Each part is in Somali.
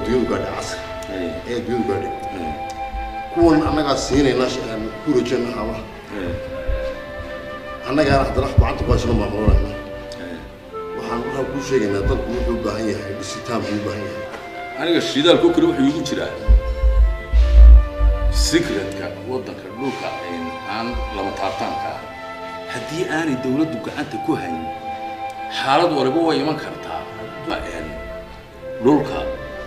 adduunyadu gaadhay casri ee adduunyadu gaadhay kuwan annagaa siinayna ku rajayna hamaha annagaana haddana gacanta ku haysano maamulanayna waxaan waxaan kuu sheegaynaa dalku wuxuu u baahan yahay dhisitaan buu u baahan yahay aniga shidaalko kale wuxuu igu jiraa secretka waddanka dhulka aan lama taabtaanka ah haddii aanay dawladdu gacanta ku hayn xaalad waliba way iman kartaa dhulka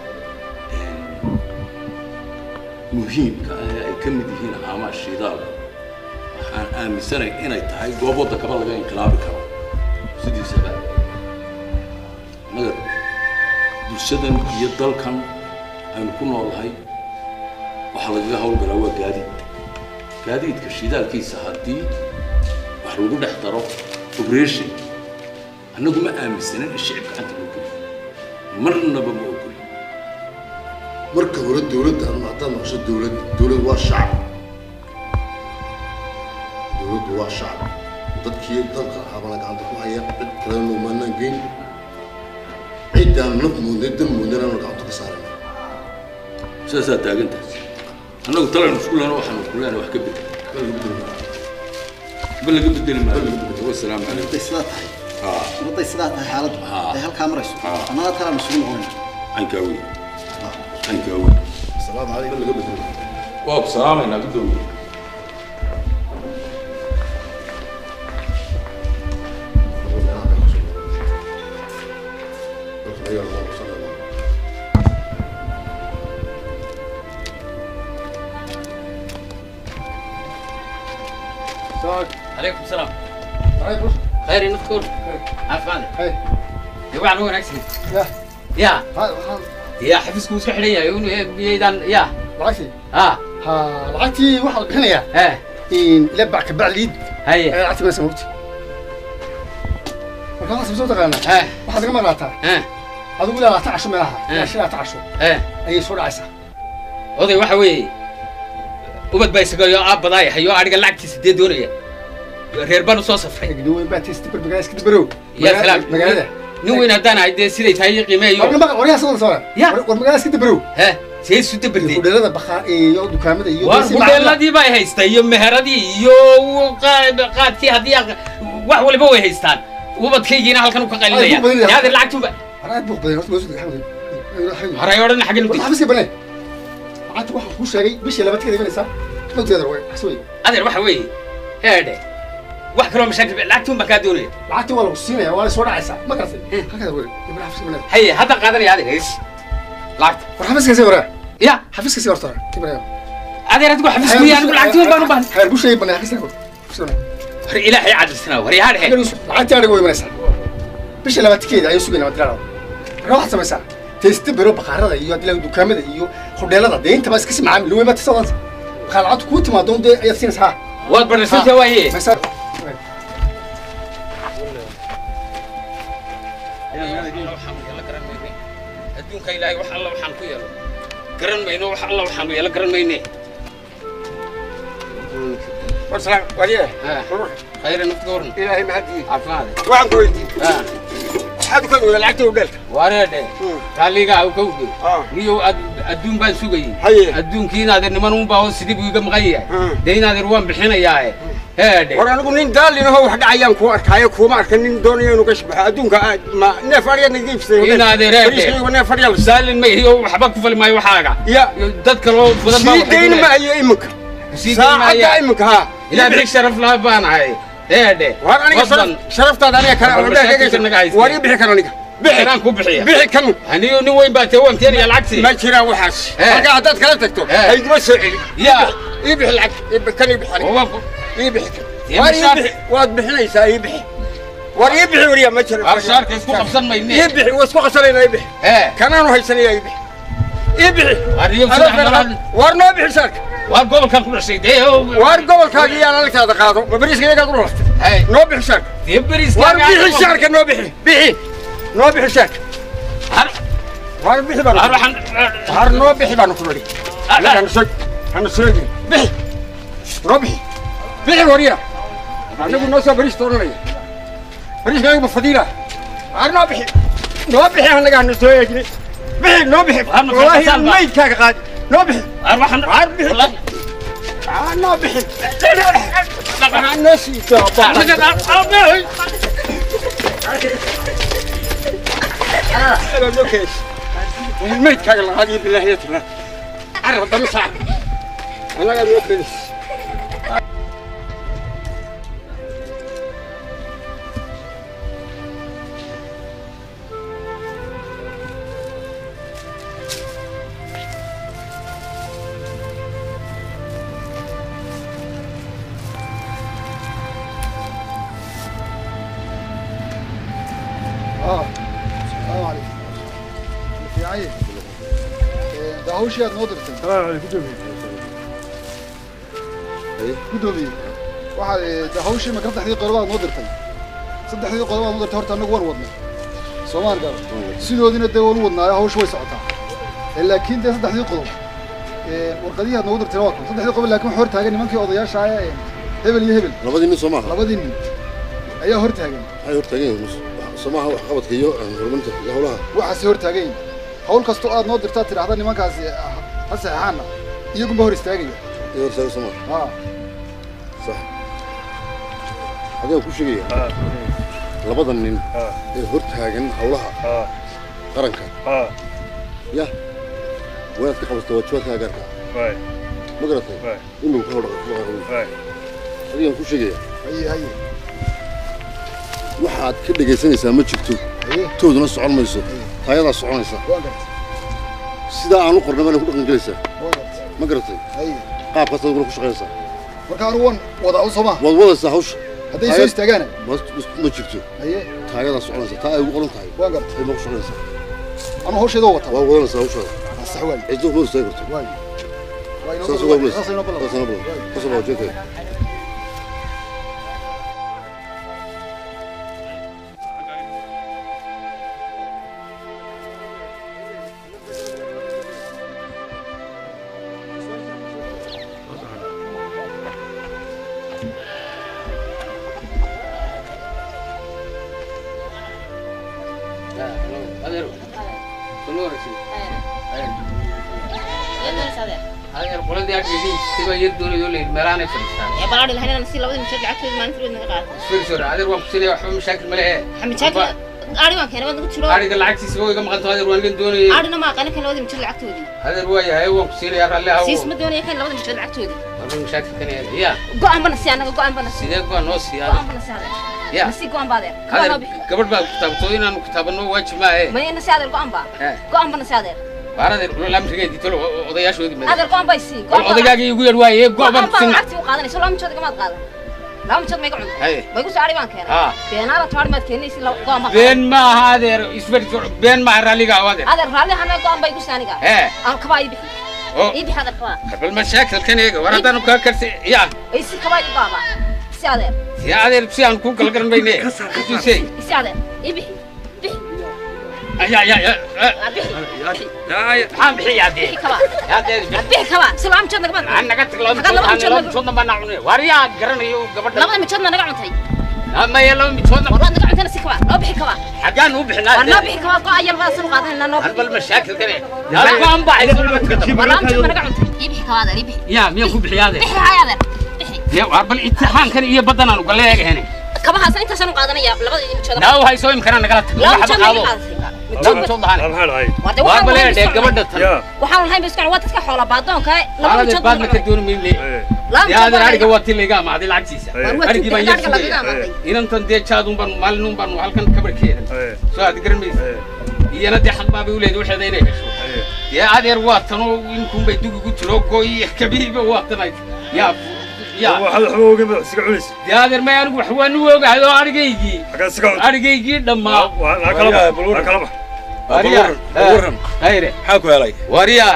muhiimka ah ee ay ka mid yihiin haamaha shidaalka waxaan aaminsanay inay tahay goob waddankaba laga inqilaabi karo sidiisaba naga bulshadan iyo dalkan aynu ku noolahay waxaa lagaga hawlgalaa waa gaadiid gaadiidka shidaalkiisa haddii wax lagu dhex daro operation annagu ma aaminsanin in shicib gacanta loo geliyo marnaba ma ogoli marka hore dawladda ama haddaad noqosho dawlad dawlad waa shacab dawladdu waa shacab dadkii dalka ahaabana gacanta ku haya cid kalena umaanaan geyn ciddaan naf moodnay dan moodnay aanu gacanta ka saarana sidaasaa taagantahay annagu talaynu isku lehna waxaanu isku lehna wax ka bedel ba laga bedeli maayo wasalaamu calaykum hadday sidaa tahay haa hadday sidaa tahay xaaladdu Ah. ay halkaa marayso Ah. annada talaan isugu noqonayna caynkaa wey caynkaa wey asalaamu calaykum laga bedelo waa ku salaamaynaa guddoomiye عليكم السلام خير نذكر عفوا يا وعن وين اكسد يا يا حفظك وسك حليا يدان يا lacagtii ها ha lacagtii waxaa la bixinayaa ها ila bac ka bacliid هيا lacagtii baa samogti marka waxaad soo taqaanaa ها waxaad iga maqlaataa ها adigu ilaa laata casho meelaha Eh. ilaa shan laata casho ها ayay soo dhacaysaa oday waxa weeye ubad baa isaga yoo aab badaaya hayo adhiga lacagtiisa dee doonaya reer baan u soo safray nin weyn baa testi barbagaa iska dabarow يا سلام magaalada nin weyn haddaan ahay dee siday tahay warna qiimeeyo maqa waryaha soo soo Ya. war magaalada iska dabarow ها see isu dabardee hudheelada bakhaa iyo dukaamada iyo war dee si macquul ah. hudheeladii bay haystaa iyo meheradii iyo qa- qaadkii haddii aq- wax waliba way haystaan ubadkaygiina halkan u ka Ay, qalinaya ku badan yahay. yaadir lacagtuba War aad buuq badan horta waa soo xamdi haray odhan xaggan war xafiiska banay lacagta waxaan kuu sheegay bishii labaadkeeda imanaysaa dhowteeda way xasooy adeer waxa weeye heedhe wax kaloo mashaakil lacagtuun baa kaa doonaya lacagtii waa lagu siinaya waa la soo dhacaysaa ma garatay halkaada wari ibn xafiiska banay haye hadda qaadanaya adeer hees lacagta war xafiiska sii waraa ya xafiiska sii horta ibrahim adeer adigu xafiis kuya anigu lacagtuun baan u baahan xeer bushay banay xafiiska xafiiska banay war ilaahay cadilsanaa war yaa dhehe lacagtii adiga way imanaysaa bishii labaadkeeda ayay sugayna wadirada marka waxaad samaysaa testi bero baqaarada iyo hadii laga dukaamada iyo hudheelada dee intaba iska si macaamil weyn baa tisa wadanta waxaa lacagtu kuu timaado dee ayaad siinaysaa waad badharsanta waaye maysaa adduunka ilaahay wax alla waxaan ku yeelo garan mayno wax alla waxaan yeelo garan mayne warsalaan wariye khayra naftiga waran ilaahay mahadii caafimaade waxaan ku weydiiyey maxaad u ka weyda lacagta hudheelka wareedhe raalliga u ka uge Ah. niyo adduun baan sugayey Haye. adduunkii inaadeer niman un baa sidii buu iga maqan yahay Hmm. dee inaadeer waan bixinayaae heedhe war anigu nin daalinaho wax dhacayaan kuu arkaayo kuuma arka nin doonayo inuu ka shabaxo adduunka aad ma neef adhiyaad naga iibsaday Inaad ereede. neef adhiyaa la saalin ma iyo waxba ku fali maayo waxaaga ya dad kaloo badan baa sii dayn maayo iminka sii saacadda iminka haa ilaa bixi sharaf laha baan ahay heedhe war aniga Fadlan. sharaf- sharaftaada aniga kale War mashaakilka naga haysta. war ii bixi kara aniga bixi Inaan ku bixiya. bixi kan aniyo nin weyn baa tee waan keenaya lacagtii ma jiraan waxaas Eh. halkaa haddaad kala tagto Eh. hayguma soo celi Ya. ii bixi lacag ii bi- kan ii bixi aniga oo waan ku- ii bixi kan Dee war ii mashaar- bixi waad bixinaysaa ii bixi war ii bixi wariya ma jiro Arshaarka isku qabsan mayne. ii bixi waa isku qasanayna ii bixi ee kanaanu haysanaya ii bixi ii bixi Arriyo Adoo saddex fiican. meelood. war noo bixi saarka waa gobolkan ku dhashay dee oo- war gobolkaaga iyaan alagtaada qaado ma bariiska iyagaad u dhalatay Hey. noo bixi saarka dee beriska war bixi saarka noo bixi bixi noo bixi saarka Har- war bixi baan har waxaan har noo bixi baanu ku nidhi anaga hana soo hana soo egin bixi noo bixi bixi wariya anagu noo soo bariis doonanaya bariiska ayagu ma fadiila har noo bixi noo bixi anaga hana soo egin bixi noo bixi Waar ma wallaahi kasaan ba? maydkaaga qaadi noo bixi Waar waxaan waar bixi wallahi Aa, noo bixi Aa, noo sii daaba أنا مكيش الميت كان الغادي بالله يتنا عرف بمسع أنا قاعد مكيش اه السلام عليكم في عين ده hawshii aad noo dirtay gudoomiye waxaad de hawshii ma saddexdii qodob aad noo dirtay saddexdii qodob aad noo dirtay horta annagu waan wadnay soomaan gaar sidoodina dee waan u wadnaayo hawshu way socotaa Eh, laakiin dee saddexdii qodob eh, warqadihii aad noogu dirtay waa kan saddexdii qodob laakiin waxaa hor taagan nimankii odayaasha ah ee hebel iyo hebel labadii nin soo maaha labadii nin ayaa hor taagan maxay hortaagan yihiin soo maaha wax qabadka iyo horumarinta iyo howlaha waxaase hor taagan yihin hawl kastoo aad noo dirtaad tidhaahda nimankaasi ah, ha saxeexaana iyagunba hor istaagaya iyo hortaagan soo maaha haa sax adigaan ku sheegaya labada nin ee hortaagan howlaha qaranka ya waa inaad ka qabato waajibaadka gaarka ma garatay inuu ka hordhaqa adigaan ku sheegaya haye haye waxaad ka dhegaysanaysaa ma jirto haye tooduna socon mayso taayadaa soconaysa waan gartay sidaa aan u qornay baana ku dhaqan gelaysaa waan gartay ma garatay haye qaabkaas aduguna ku shaqaynaysaa marka anigu waan wadaa u soomaa waad wadaysaa hawsha hadday soo istaagaana ma- ma jirto haye taayadaa soconaysa taa ay ugu qoran tahay waan gartay ay ma ku shaqaynaysaa anu hawsheeda waa wataa waa wadanaysaa hawshaada waa sax waaye ciddo ma istaagi karto waaye waa inoo saas ballan- uga bulaysa saas inoo ballan- saas inoo balan waaye. kasoo baa jeekay adeer soo wareegsan adeer qoladii aggeedii siba yar doonayo leeyahay meelaanay fadhiistaan يا بلاد الهنا نسي لو مشيت لعبت ما نفرد نقاط isfiirsoor adeer waan ku siinaya waxba mashaakil ma lehe مشاكل أري ما كان بدك تشلو ariga lacagtiisa waa iga maqan tahay adeer waan igan doonayay أري ما كان كان لو مشيت لعبت ودي adeer waa yahay waan ku siinaya raalli hawo سيس مدوني كان لو مشيت لعبت ودي warba mashaakil kan yahay ya قام بنسي أنا قام بنسي sidee goa noo sii قام adeer بنسي هذا ya نسي قام بعدين adeer قام gabadh baa kitaabtooy inaanu kitaabano waajib maahe ما ينسي هذا قام با Eh, قام bana saadeer baar adeer lamrigeedii tolo odayaashoodii made adeer go'an bay sii bal odaygaaga igu yar waaye go'an go'ban baa sin lacagtii u qaadanayso laba mijood igamaad qaadan laba mijood mayga cunta Haye. may ku saari baan keenay Ah. beenaada taari maad keenaysi go'an baa been ma aha adeer isberi been ma aha raalliga aw adeer adeer raalli hana go'an bay ku saaniga ee aan kabaa ii bixi oo ii bixi adeer kabaa bal mashaakilkan eega war haddaanu kaa karsi ya ay si kabaa ii baaba si adeer si adeer si aan kuu kala garan mayne tusey si adeer ii bixi bixi ya ya ya Ah, bixi maxaan bixiyaa dee bixi kabaa yaa dee Ah, bixi kabaa si laba mijood nagamaad aan naga tag laba Haddaan laba mijood laba mijood mijoodna baa naa cunay war yaa garanayo gabadha labada mijood ma naga cuntay maya laba mijoodna war waad naga cuntayna si kabaa noo bixi kabaa xaggaan u bixinaa war noo bixi kabaa go'an yar baa sanu qaadanayna noo hal bal mashaakilkan ee halkaan baa isu laba tukada war laba mijood ma naga cuntay ii bixi kabaa adeer ii bixi yaa miyaan ku bixiyaa adeer bixi hay adeer bixi dee war bal imtixaankan iyo baddan aan uga leegahene kabahaas intaasaan u qaadanaya labada mijood naaw haysoo imkanaa nagala tag laba waxba mijood ma qaado iga qaadatay laba mijood lahane maxaa dhacay Warde waa waxaan bal lahayn ee biskan gabadha tan yaa waxaan lahayn biskan waa dadka xoola baadoonka laba adeer mijood baadna ka dooni mayne ee laba dee adeer ariga mijood waa ti layga amaaday lacagtiisa War waa arigii baan yar tuugta lagaga sugaya amaaday inantan dee jaadun baan maalin baan halkan kabarkeeda ee soo aad garan maysa ee iyana dee xaq baabay u leedahay waxeeda inay hesho ee dee adeer waa tanoo inkunbay dugigu tiro gooyi kabihiiba waa tanay yaa yaa waxaad waxba ogeyn baad siga cunaysa dee adeer may anigu wax waan u ogahay oo arigaygii xaggaa siga cunta arigaygii dhammaa waa naa kala bax naa kala bax wariyaa waran. hayre maxaa ku helay wariyaa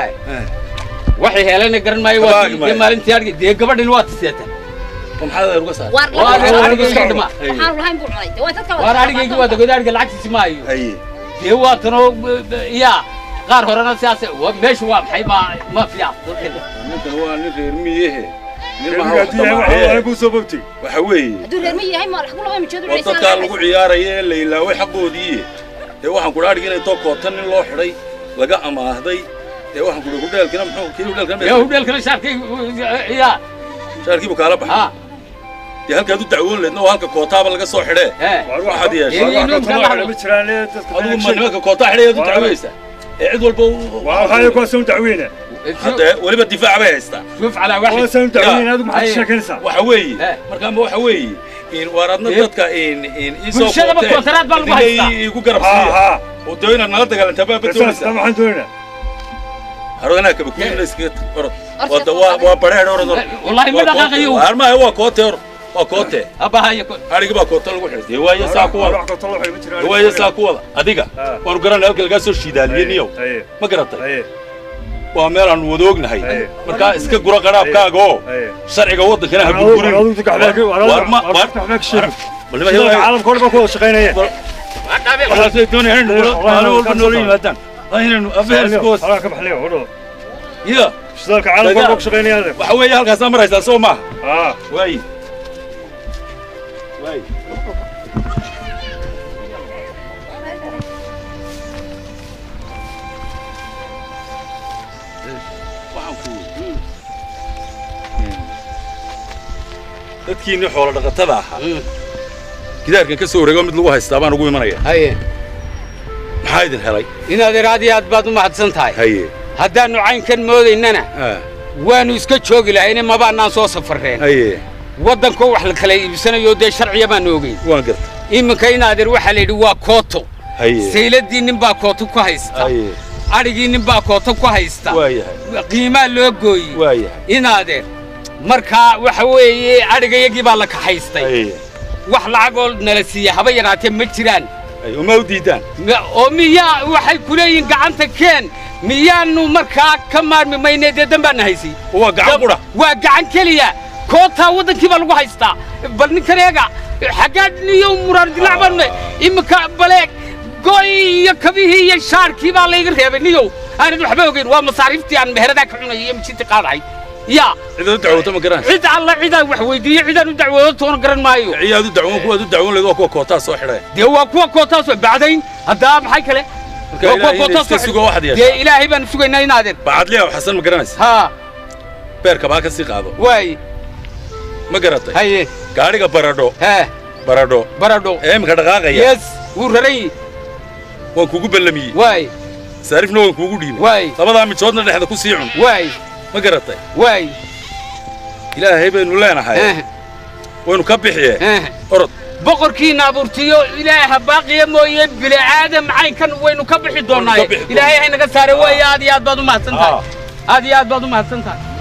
waxay helayna garan maayo waa Kabaagi maayo. dee maalintii ariga dee gabadhin waa tiseetan oo maxaa adeer uga saaray waar waa adeer laba arigaygii dhamaa waxaan lahayn buu cunay waa dadka waar arigaygii waa dagood ariga lacagtiisi maayo haye dee waa tanoo yaa qaar horena sidaas waa meeshu waa maxay ma ma fiican dadkan ninkan waa nin reer miyehe nin maha reermiga wax haddii yahay dhamaaye. waxaa kuu soo bogtay waxa weeye hadduu reer ma yahay ma lagu laba mijood oo dadkaa lagu ciyaaraya ee la ilaaway xaqoodii ee waxaan kudha adhig inay doo koota nin loo xidhay laga amaahday dee waxaan kuhi hudheelkina muxuu kii hudheelkina yaa hudheelkana shaarkay yaa shaarkiibu kaala baxay ha dee halkaad u dacwoon leedna oo halka kootaaba laga soo xidhee ee waxaad yeeshay Ee, inuu Wax kala kale ma jiraan ee dadka adigu ma nimanka kootaa xidhayaad u dacweysa ee cid walba waa waxaa kuwaas u dacweyna hadda weliba difaac bay haystaa شوف على واحد kuwaas u dacweyna adigu maxaad Aye. sheekanaysaa waxa weeye Eh. markaama waxa weeye in waar adna Eh. dadka in in isoo Bulshadaba kontaraad baa lagu haystaa. igu garab ha siiya ha oo doo inaad nala dagaalantaa baa saas badoonaysaa maxaan doonaynaa harodanaa kaba kuina iskaga orod Orod. waa waa waa bareer orod orod والله ما دقاقيو armaha waa koote orod waa koote ابا هاي يكون adhigi baa koote lagu xidhay dee waayo saa ku wada wax ka tolo waxay ma jiraan dee waayo saa ku wada adiga Ah. waanu garanay halka lagaa soo shiidaaliyey niyow aye ma garatay aye waa meel aan wada ognahay Aye. markaa iska gura qaraabkaaga oo aye sharciga waddankana ha adigu burburin adigu gaxbaa War ma- war- gaxbaa ka sheegi Waliba Sidoo yahay- caalamka oo dhan baa ku wada shaqaynaya waxaasay doonayaan in nugula- maalin walba noola yimaadaan waa inaynu afeer isku hoos halkaa ka baxliyo hodho ya shidaalka caalamka oo dhan baa ku shaqaynaya waxa weeye halkaasaa maraysaa soo maaha ah waayi waayi waxaan ku dadkiinni xoolo dhaqatada ahaa gidaarkan ka soo wareego mid lagu haystaa baan ugu imanaya هاي maxaa idin helay inaad iraadi aad baad u mahadsan tahay haye haddaannu caynkan moodaynana ah, waannu iska joogi lahayne mabaannaan soo safarreen haye waddankoo wax la kala iibsanayo dee sharciya baan ogeyn waan garta iminka inaadeer waxaa la yidhi waa kooto haye sayladii nin baa kooto ku haysta haye adhigii nin baa kooto ku haysta waa yahay qiimaa loo gooyey waa yahay inaadeer markaa waxa weeye adhigayagii baa la kaxaystay haye wax lacagoo nala siiya haba yaraatee ma jiraan haye uma u diidaan Ma- oo miyaa waxay ku leeyihiin gacanta keen miyaannu markaa ka maarmi maynee dee danbaana haysay waa gacan qudha waa gacan keliya kootaa waddankii baa lagu haystaa bal ninkan eega xaggaad niyo muraar dilac baanne iminka baleeg goy iyo kabihii iyo shaarkii baa layga reebay niyow aanad waxba ogeyn waa masaariiftii aan meheradaa ka cunayay iyo mijintii qaadahay yaa cidaad u dacwooto ma garanaysa cid alla cidaan wax weydiiye cidaan u dacwoodo toona garan maayo ciyaad u dacwoon kuwaad u dacwoon leed waa kuwa kootaa soo xidhaya dee waa kuwa kootaas oo bacdayn haddaa maxay kale Marka Waa kuwa ilaahay kootaas iska oo- sugo waxaad yeeshaa. dee ilaahay baan sugaynaa inaadeen bacadliya xasan ma garanaysa haa beerka baa ka sii qaado waay ma garatay haye gaadhiga baradho hee baradho baradho ee imika dhaqaaqaya yes wuu raran yihi waan kuugu ballamiyey waay saarifna waan kuugu dhiibay waay labadaa mijoodna dhexda ku sii cun waay ma garatay waay ilaahay baynu leenahay eh, waynu ka bixiye eh. orod boqorkiina abuurtiyo ilaaha baaqiya mooye bini aadam caynkan waynu ka bixi doonaaye bixi doonaa. ilaahay haynaga saare waaye aad iyo aad baad u mahadsan tahay aad iyo aad baad u mahadsan tahay